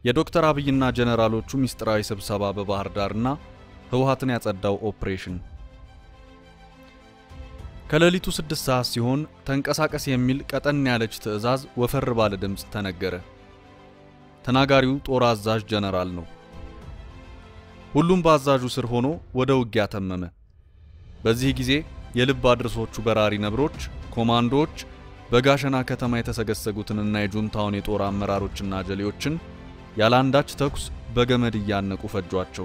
የዶክተር አብይና ጀነራሎቹ ሚስጥራዊ ስብሰባ በባህር ዳርና ህወሓትን ያጸዳው ኦፕሬሽን ከሌሊቱ ስድስት ሰዓት ሲሆን ተንቀሳቀስ የሚል ቀጠን ያለች ትዕዛዝ ወፈር ባለ ድምፅ ተነገረ። ተናጋሪው ጦር አዛዥ ጀነራል ነው። ሁሉም በአዛዡ ስር ሆኖ ወደ ውጊያ ተመመ። በዚህ ጊዜ የልብ አድርሶቹ በራሪ ነብሮች፣ ኮማንዶዎች በጋሸና ከተማ የተሰገሰጉትንና የጁንታውን የጦር አመራሮችና ጀሌዎችን ያለ አንዳች ተኩስ በገመድ እያነቁ ፈጇቸው።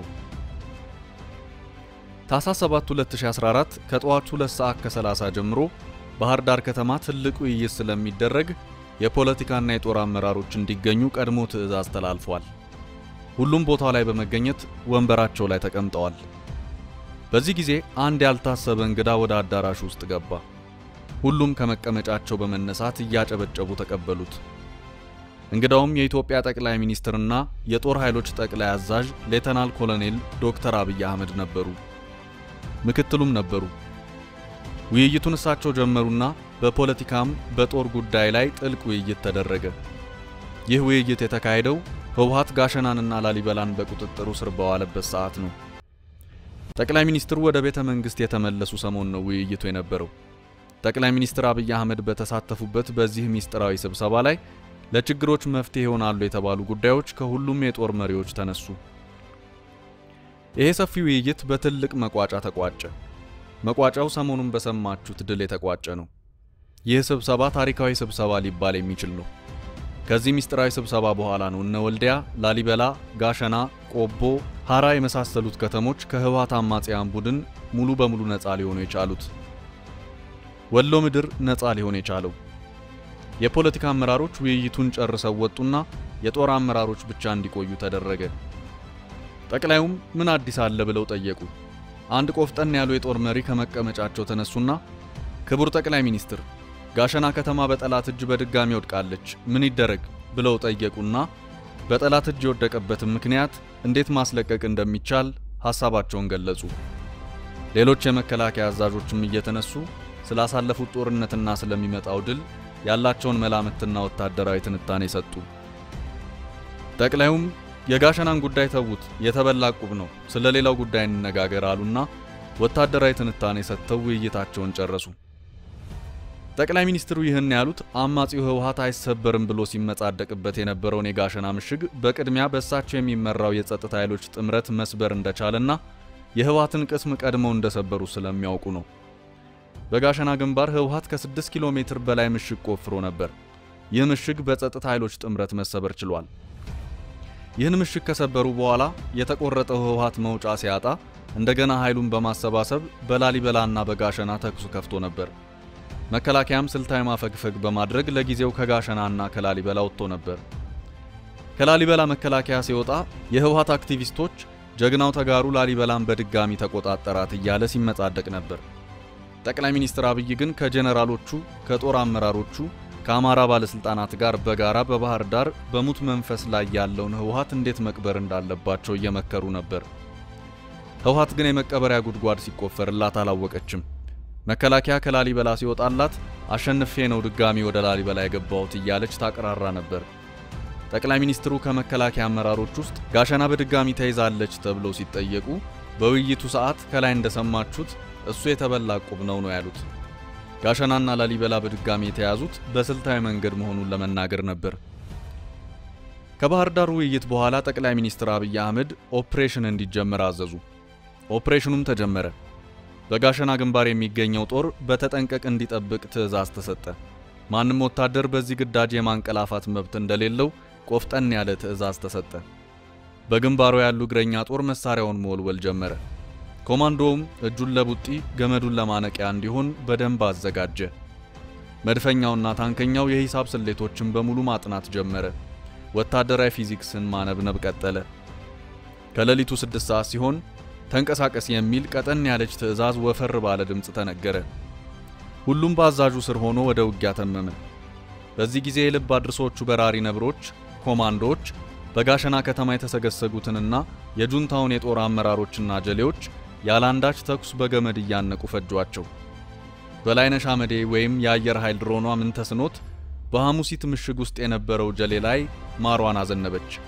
ታኅሳስ 7 2014 ከጠዋቱ 2 ሰዓት ከ30 ጀምሮ ባህር ዳር ከተማ ትልቅ ውይይት ስለሚደረግ የፖለቲካና የጦር አመራሮች እንዲገኙ ቀድሞ ትዕዛዝ ተላልፏል። ሁሉም ቦታ ላይ በመገኘት ወንበራቸው ላይ ተቀምጠዋል። በዚህ ጊዜ አንድ ያልታሰበ እንግዳ ወደ አዳራሹ ውስጥ ገባ። ሁሉም ከመቀመጫቸው በመነሳት እያጨበጨቡ ተቀበሉት። እንግዳውም የኢትዮጵያ ጠቅላይ ሚኒስትርና የጦር ኃይሎች ጠቅላይ አዛዥ ሌተናል ኮሎኔል ዶክተር አብይ አህመድ ነበሩ። ምክትሉም ነበሩ። ውይይቱን እሳቸው ጀመሩና በፖለቲካም በጦር ጉዳይ ላይ ጥልቅ ውይይት ተደረገ። ይህ ውይይት የተካሄደው ህወሓት ጋሸናንና ላሊበላን በቁጥጥሩ ስር በዋለበት ሰዓት ነው። ጠቅላይ ሚኒስትሩ ወደ ቤተ መንግስት የተመለሱ ሰሞን ነው ውይይቱ የነበረው። ጠቅላይ ሚኒስትር አብይ አህመድ በተሳተፉበት በዚህ ሚስጥራዊ ስብሰባ ላይ ለችግሮች መፍትሄ ይሆናሉ የተባሉ ጉዳዮች ከሁሉም የጦር መሪዎች ተነሱ። ይሄ ሰፊ ውይይት በትልቅ መቋጫ ተቋጨ። መቋጫው ሰሞኑን በሰማችሁት ድል የተቋጨ ነው። ይህ ስብሰባ ታሪካዊ ስብሰባ ሊባል የሚችል ነው። ከዚህ ሚስጥራዊ ስብሰባ በኋላ ነው እነ ወልዲያ፣ ላሊበላ፣ ጋሸና፣ ቆቦ፣ ሐራ የመሳሰሉት ከተሞች ከህወሓት አማጽያን ቡድን ሙሉ በሙሉ ነፃ ሊሆኑ የቻሉት። ወሎ ምድር ነፃ ሊሆን የቻለው የፖለቲካ አመራሮች ውይይቱን ጨርሰው ወጡና የጦር አመራሮች ብቻ እንዲቆዩ ተደረገ። ጠቅላዩም ምን አዲስ አለ ብለው ጠየቁ። አንድ ቆፍጠን ያሉ የጦር መሪ ከመቀመጫቸው ተነሱና ክቡር ጠቅላይ ሚኒስትር፣ ጋሸና ከተማ በጠላት እጅ በድጋሚ ወድቃለች፣ ምን ይደረግ ብለው ጠየቁና በጠላት እጅ የወደቀበትን ምክንያት እንዴት ማስለቀቅ እንደሚቻል ሐሳባቸውን ገለጹ። ሌሎች የመከላከያ አዛዦችም እየተነሱ ስላሳለፉት ጦርነትና ስለሚመጣው ድል ያላቸውን መላምትና ወታደራዊ ትንታኔ ሰጡ። ጠቅላዩም የጋሸናን ጉዳይ ተዉት፣ የተበላ ዕቁብ ነው፣ ስለ ሌላው ጉዳይ እንነጋገር አሉና ወታደራዊ ትንታኔ ሰጥተው ውይይታቸውን ጨረሱ። ጠቅላይ ሚኒስትሩ ይህን ያሉት አማጺው ህወሓት አይሰበርም ብሎ ሲመጻደቅበት የነበረውን የጋሸና ምሽግ በቅድሚያ በእሳቸው የሚመራው የጸጥታ ኃይሎች ጥምረት መስበር እንደቻለና የህወሓትን ቅስም ቀድመው እንደሰበሩ ስለሚያውቁ ነው። በጋሸና ግንባር ህወሓት ከ6 ኪሎ ሜትር በላይ ምሽግ ቆፍሮ ነበር። ይህ ምሽግ በጸጥታ ኃይሎች ጥምረት መሰበር ችሏል። ይህን ምሽግ ከሰበሩ በኋላ የተቆረጠው ህወሓት መውጫ ሲያጣ እንደገና ኃይሉን በማሰባሰብ በላሊበላና በጋሸና ተኩስ ከፍቶ ነበር። መከላከያም ስልታዊ ማፈግፈግ በማድረግ ለጊዜው ከጋሸናና ከላሊበላ ወጥቶ ነበር። ከላሊበላ መከላከያ ሲወጣ የህወሓት አክቲቪስቶች ጀግናው ተጋሩ ላሊበላን በድጋሚ ተቆጣጠራት እያለ ሲመጻደቅ ነበር። ጠቅላይ ሚኒስትር አብይ ግን ከጀነራሎቹ ከጦር አመራሮቹ ከአማራ ባለስልጣናት ጋር በጋራ በባህር ዳር በሙት መንፈስ ላይ ያለውን ህወሓት እንዴት መቅበር እንዳለባቸው እየመከሩ ነበር። ህወሓት ግን የመቀበሪያ ጉድጓድ ሲቆፈርላት አላወቀችም። መከላከያ ከላሊበላ ሲወጣላት አሸንፌ ነው ድጋሚ ወደ ላሊበላ የገባሁት እያለች ታቀራራ ነበር። ጠቅላይ ሚኒስትሩ ከመከላከያ አመራሮች ውስጥ ጋሸና በድጋሚ ተይዛለች ተብለው ሲጠየቁ በውይይቱ ሰዓት ከላይ እንደሰማችሁት እሱ የተበላ ዕቁብ ነው ነው ያሉት። ጋሸናና ላሊበላ በድጋሚ የተያዙት በስልታዊ መንገድ መሆኑን ለመናገር ነበር። ከባህር ዳር ውይይት በኋላ ጠቅላይ ሚኒስትር አብይ አህመድ ኦፕሬሽን እንዲጀመር አዘዙ። ኦፕሬሽኑም ተጀመረ። በጋሸና ግንባር የሚገኘው ጦር በተጠንቀቅ እንዲጠብቅ ትዕዛዝ ተሰጠ። ማንም ወታደር በዚህ ግዳጅ የማንቀላፋት መብት እንደሌለው ቆፍጠን ያለ ትዕዛዝ ተሰጠ። በግንባሩ ያሉ እግረኛ ጦር መሳሪያውን መወልወል ጀመረ። ኮማንዶውም እጁን ለቡጢ ገመዱን ለማነቂያ እንዲሆን በደንብ አዘጋጀ። መድፈኛውና ታንከኛው የሂሳብ ስሌቶችን በሙሉ ማጥናት ጀመረ። ወታደራዊ ፊዚክስን ማነብነብ ቀጠለ። ከሌሊቱ ስድስት ሰዓት ሲሆን ተንቀሳቀስ የሚል ቀጠን ያለች ትዕዛዝ ወፈር ባለ ድምፅ ተነገረ። ሁሉም በአዛዡ ስር ሆኖ ወደ ውጊያ ተመመ። በዚህ ጊዜ የልብ አድርሶቹ በራሪ ነብሮች፣ ኮማንዶዎች በጋሸና ከተማ የተሰገሰጉትንና የጁንታውን የጦር አመራሮችና ጀሌዎች ያላንዳች ተኩስ በገመድ እያነቁ ፈጇቸው። በላይነሽ አመዴ ወይም የአየር ኃይል ድሮኗ ምንተስኖት በሐሙሲት ምሽግ ውስጥ የነበረው ጀሌ ላይ ማሯን አዘነበች።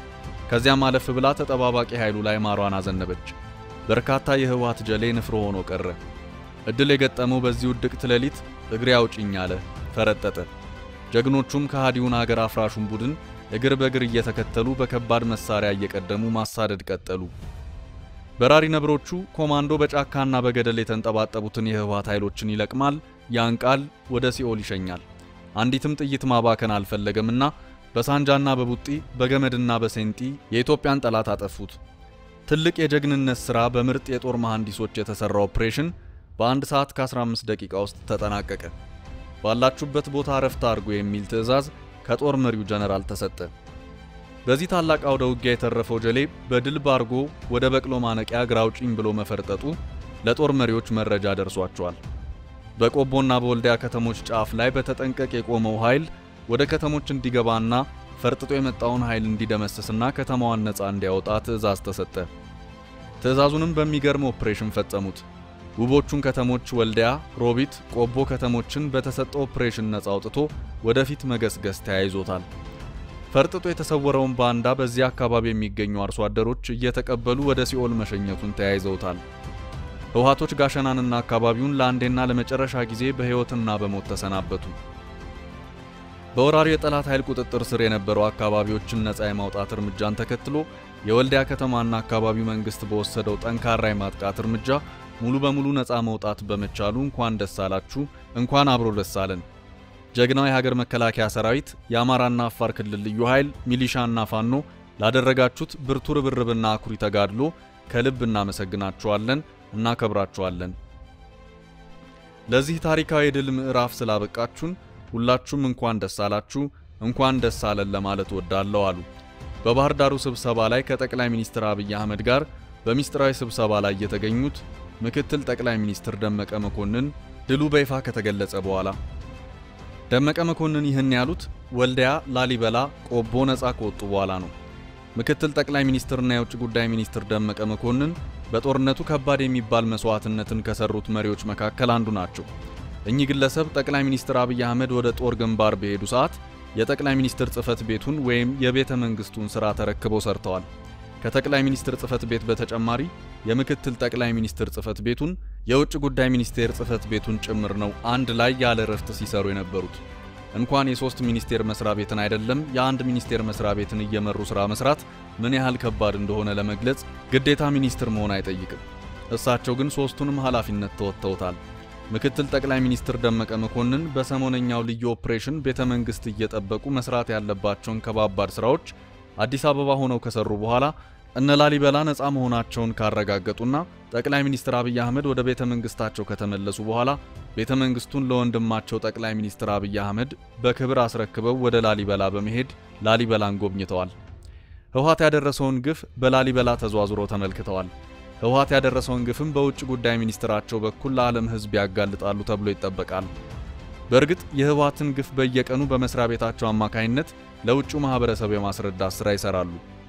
ከዚያም አለፍ ብላ ተጠባባቂ ኃይሉ ላይ ማሯን አዘነበች። በርካታ የህወሓት ጀሌ ንፍሮ ሆኖ ቀረ። እድል የገጠመው በዚህ ውድቅት ሌሊት እግሬ አውጭኝ አለ፣ ፈረጠጠ። ጀግኖቹም ከሃዲውን አገር አፍራሹን ቡድን እግር በእግር እየተከተሉ በከባድ መሳሪያ እየቀደሙ ማሳደድ ቀጠሉ። በራሪ ነብሮቹ ኮማንዶ በጫካና በገደል የተንጠባጠቡትን የህወሓት ኃይሎችን ይለቅማል፣ ያንቃል፣ ወደ ሲኦል ይሸኛል። አንዲትም ጥይት ማባከን አልፈለገምና በሳንጃና በቡጢ በገመድና በሴንጢ የኢትዮጵያን ጠላት አጠፉት። ትልቅ የጀግንነት ሥራ በምርጥ የጦር መሐንዲሶች የተሠራ ኦፕሬሽን በአንድ ሰዓት ከ15 ደቂቃ ውስጥ ተጠናቀቀ። ባላችሁበት ቦታ ረፍት አድርጉ የሚል ትዕዛዝ ከጦር መሪው ጀነራል ተሰጠ። በዚህ ታላቅ አውደ ውጊያ የተረፈው ጀሌ በድል ባርጎ ወደ በቅሎ ማነቂያ ግራውጪኝ ብሎ መፈርጠጡ ለጦር መሪዎች መረጃ ደርሷቸዋል። በቆቦና በወልዲያ ከተሞች ጫፍ ላይ በተጠንቀቅ የቆመው ኃይል ወደ ከተሞች እንዲገባና ፈርጥጦ የመጣውን ኃይል እንዲደመስስና ከተማዋን ነፃ እንዲያወጣ ትዕዛዝ ተሰጠ። ትዕዛዙንም በሚገርም ኦፕሬሽን ፈጸሙት። ውቦቹን ከተሞች ወልዲያ፣ ሮቢት፣ ቆቦ ከተሞችን በተሰጠው ኦፕሬሽን ነፃ አውጥቶ ወደፊት መገስገስ ተያይዞታል። ፈርጥጦ የተሰወረውን ባንዳ በዚያ አካባቢ የሚገኙ አርሶ አደሮች እየተቀበሉ ወደ ሲኦል መሸኘቱን ተያይዘውታል። ህወሓቶች ጋሸናንና አካባቢውን ለአንዴና ለመጨረሻ ጊዜ በሕይወትና በሞት ተሰናበቱ። በወራሪው የጠላት ኃይል ቁጥጥር ስር የነበሩ አካባቢዎችን ነፃ የማውጣት እርምጃን ተከትሎ የወልዲያ ከተማና አካባቢው መንግስት በወሰደው ጠንካራ የማጥቃት እርምጃ ሙሉ በሙሉ ነፃ መውጣት በመቻሉ እንኳን ደስ አላችሁ፣ እንኳን አብሮ ደስ አለን። ጀግናው የሀገር መከላከያ ሰራዊት፣ የአማራና አፋር ክልል ልዩ ኃይል፣ ሚሊሻና ፋኖ ላደረጋችሁት ብርቱ ርብርብና አኩሪ ተጋድሎ ከልብ እናመሰግናችኋለን፣ እናከብራችኋለን። ለዚህ ታሪካዊ የድል ምዕራፍ ስላበቃችሁን ሁላችሁም እንኳን ደስ አላችሁ፣ እንኳን ደስ አለን ለማለት ወዳለው አሉ። በባህር ዳሩ ስብሰባ ላይ ከጠቅላይ ሚኒስትር አብይ አህመድ ጋር በሚስጥራዊ ስብሰባ ላይ የተገኙት ምክትል ጠቅላይ ሚኒስትር ደመቀ መኮንን ድሉ በይፋ ከተገለጸ በኋላ ደመቀ መኮንን ይህን ያሉት ወልዲያ፣ ላሊበላ፣ ቆቦ ነፃ ከወጡ በኋላ ነው። ምክትል ጠቅላይ ሚኒስትርና የውጭ ጉዳይ ሚኒስትር ደመቀ መኮንን በጦርነቱ ከባድ የሚባል መስዋዕትነትን ከሰሩት መሪዎች መካከል አንዱ ናቸው። እኚህ ግለሰብ ጠቅላይ ሚኒስትር አብይ አህመድ ወደ ጦር ግንባር በሄዱ ሰዓት የጠቅላይ ሚኒስትር ጽህፈት ቤቱን ወይም የቤተ መንግስቱን ሥራ ተረክበው ሰርተዋል። ከጠቅላይ ሚኒስትር ጽህፈት ቤት በተጨማሪ የምክትል ጠቅላይ ሚኒስትር ጽህፈት ቤቱን የውጭ ጉዳይ ሚኒስቴር ጽህፈት ቤቱን ጭምር ነው አንድ ላይ ያለ እረፍት ሲሰሩ የነበሩት። እንኳን የሶስት ሚኒስቴር መስሪያ ቤትን አይደለም የአንድ ሚኒስቴር መስሪያ ቤትን እየመሩ ስራ መስራት ምን ያህል ከባድ እንደሆነ ለመግለጽ ግዴታ ሚኒስትር መሆን አይጠይቅም። እሳቸው ግን ሶስቱንም ኃላፊነት ተወጥተውታል። ምክትል ጠቅላይ ሚኒስትር ደመቀ መኮንን በሰሞነኛው ልዩ ኦፕሬሽን ቤተ መንግስት እየጠበቁ መስራት ያለባቸውን ከባባድ ስራዎች አዲስ አበባ ሆነው ከሰሩ በኋላ እነ ላሊበላ ነፃ መሆናቸውን ካረጋገጡና ጠቅላይ ሚኒስትር አብይ አህመድ ወደ ቤተ መንግስታቸው ከተመለሱ በኋላ ቤተ መንግስቱን ለወንድማቸው ጠቅላይ ሚኒስትር አብይ አህመድ በክብር አስረክበው ወደ ላሊበላ በመሄድ ላሊበላን ጎብኝተዋል። ህወሓት ያደረሰውን ግፍ በላሊበላ ተዘዋዝሮ ተመልክተዋል። ህወሓት ያደረሰውን ግፍም በውጭ ጉዳይ ሚኒስትራቸው በኩል ለዓለም ህዝብ ያጋልጣሉ ተብሎ ይጠበቃል። በእርግጥ የህወሓትን ግፍ በየቀኑ በመስሪያ ቤታቸው አማካይነት ለውጭው ማህበረሰብ የማስረዳት ስራ ይሰራሉ።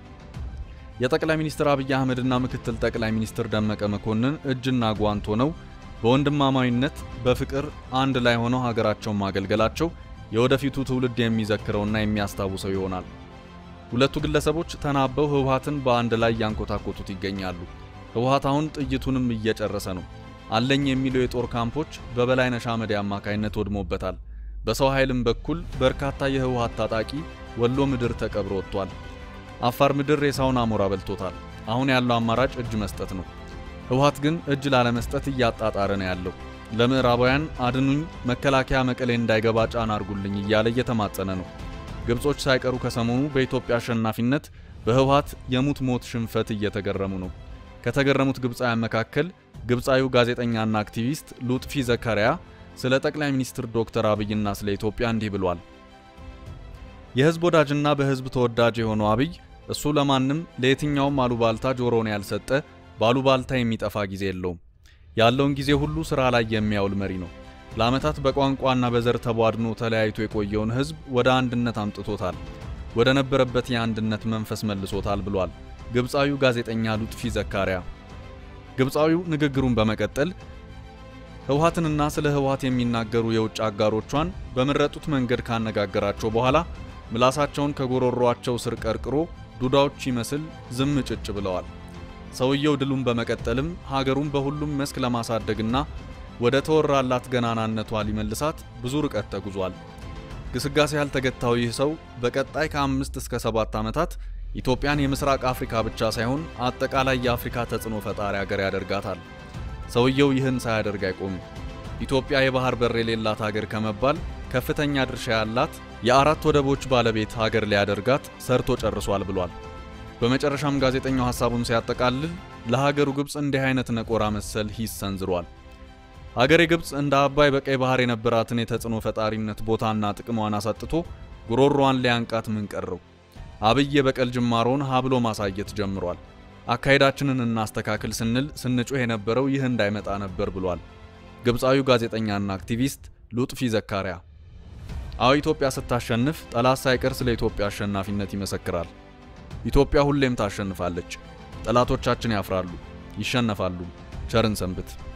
የጠቅላይ ሚኒስትር አብይ አህመድና ምክትል ጠቅላይ ሚኒስትር ደመቀ መኮንን እጅና ጓንት ሆነው በወንድማማዊነት በፍቅር አንድ ላይ ሆነው ሀገራቸውን ማገልገላቸው የወደፊቱ ትውልድ የሚዘክረውና የሚያስታውሰው ይሆናል። ሁለቱ ግለሰቦች ተናበው ህወሓትን በአንድ ላይ ያንኮታኮቱት ይገኛሉ። ህወሓት አሁን ጥይቱንም እየጨረሰ ነው። አለኝ የሚለው የጦር ካምፖች በበላይነሽ አመዴ አማካይነት ወድሞበታል። በሰው ኃይልም በኩል በርካታ የህወሓት ታጣቂ ወሎ ምድር ተቀብሮ ወጥቷል። አፋር ምድር ሬሳውን አሞራ በልቶታል። አሁን ያለው አማራጭ እጅ መስጠት ነው። ህወሓት ግን እጅ ላለመስጠት እያጣጣረ ነው ያለው። ለምዕራባውያን አድኑኝ፣ መከላከያ መቀሌ እንዳይገባ ጫና አርጉልኝ እያለ እየተማጸነ ነው። ግብጾች ሳይቀሩ ከሰሞኑ በኢትዮጵያ አሸናፊነት በህወሓት የሙት ሞት ሽንፈት እየተገረሙ ነው። ከተገረሙት ግብፃውያን መካከል ግብፃዊው ጋዜጠኛና አክቲቪስት ሉጥፊ ዘካሪያ ስለ ጠቅላይ ሚኒስትር ዶክተር አብይና ስለ ኢትዮጵያ እንዲህ ብሏል። የህዝብ ወዳጅና በህዝብ ተወዳጅ የሆነው አብይ እሱ ለማንም ለየትኛውም አሉባልታ ጆሮውን ያልሰጠ በአሉባልታ የሚጠፋ ጊዜ የለውም። ያለውን ጊዜ ሁሉ ስራ ላይ የሚያውል መሪ ነው። ለዓመታት በቋንቋና በዘር ተቧድኖ ተለያይቶ የቆየውን ህዝብ ወደ አንድነት አምጥቶታል፣ ወደ ነበረበት የአንድነት መንፈስ መልሶታል ብሏል ግብፃዊው ጋዜጠኛ ሉጥፊ ዘካሪያ። ግብፃዊው ንግግሩን በመቀጠል ህወሓትንና ስለ ህወሓት የሚናገሩ የውጭ አጋሮቿን በመረጡት መንገድ ካነጋገራቸው በኋላ ምላሳቸውን ከጎሮሯቸው ስር ቀርቅሮ ዱዳዎች ይመስል ዝም ጭጭ ብለዋል። ሰውየው ድሉን በመቀጠልም ሀገሩን በሁሉም መስክ ለማሳደግና ወደ ተወራላት ገናናነቷ ሊመልሳት ብዙ ርቀት ተጉዟል። ግስጋሴ ያልተገታው ይህ ሰው በቀጣይ ከአምስት እስከ ሰባት ዓመታት ኢትዮጵያን የምስራቅ አፍሪካ ብቻ ሳይሆን አጠቃላይ የአፍሪካ ተጽዕኖ ፈጣሪ ሀገር ያደርጋታል። ሰውየው ይህን ሳያደርግ አይቆምም። ኢትዮጵያ የባህር በር የሌላት ሀገር ከመባል ከፍተኛ ድርሻ ያላት የአራት ወደቦች ባለቤት ሀገር ሊያደርጋት ሰርቶ ጨርሷል ብሏል። በመጨረሻም ጋዜጠኛው ሐሳቡን ሲያጠቃልል ለሀገሩ ግብፅ እንዲህ አይነት ነቆራ መሰል ሂስ ሰንዝሯል። ሀገሬ ግብፅ እንደ አባይ በቀይ ባህር የነበራትን የተጽዕኖ ፈጣሪነት ቦታና ጥቅሟን አሳጥቶ ጉሮሯን ሊያንቃት ምን ቀረው? አብይ የበቀል ጅማሮን ሀብሎ ማሳየት ጀምሯል። አካሄዳችንን እናስተካክል ስንል ስንጮህ የነበረው ይህ እንዳይመጣ ነበር ብሏል ግብፃዊው ጋዜጠኛና አክቲቪስት ሉጥፊ ዘካሪያ። አዎ ኢትዮጵያ ስታሸንፍ ጠላት ሳይቀር ስለ ኢትዮጵያ አሸናፊነት ይመሰክራል። ኢትዮጵያ ሁሌም ታሸንፋለች። ጠላቶቻችን ያፍራሉ፣ ይሸነፋሉ። ቸርን ሰንብት።